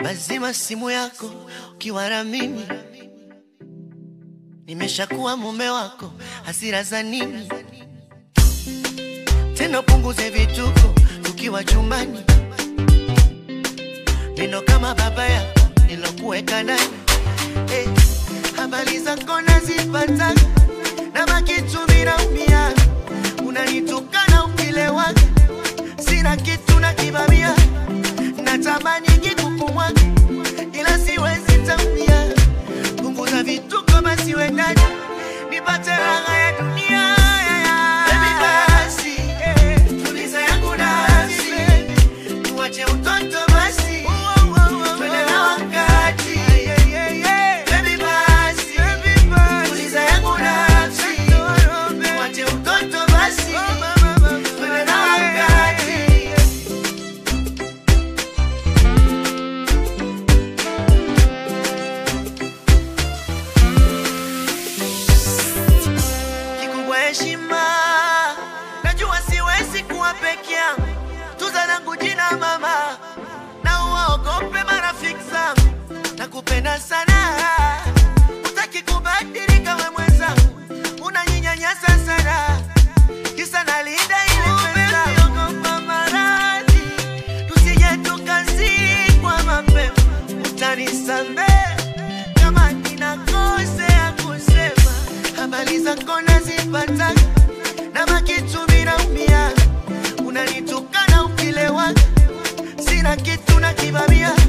Bazima simu yako ukiwa na mimi, nimeshakuwa mume wako, hasira za nini tena? Punguze vituko tukiwa chumbani, neno kama baba yako nilokuweka ndani. Eh, habari zako nazipata na makitu vinaumia, unanitukana ukilewaga, sina kitu na kibamia, natamani kikukumwaga ila siwezi tamia. Punguza vituko basi wendani, nipate raha ya dunia. Baby basi, tuliza yangu nafsi, tuache utoto basi, twende na wakati. Baby basi, tuliza yangu nafsi, tuache utoto basi, twende na wakati. kikubwa heshima. Najua siwezi kuwa peke yangu, tuza langu jina mama, na uwaogope marafiki zangu. Nakupenda sana, utaki kubadilika we mwenzangu, unaninyanyasa sana, kisa nalinda ile pesa. Ogopa maradhi, tusije tukazikwa mapema, utanisamehe kama ninakosea kusema habari zako nazipata na makitu vinaumia, unanitukana ukilewa, sina kitu na kibamia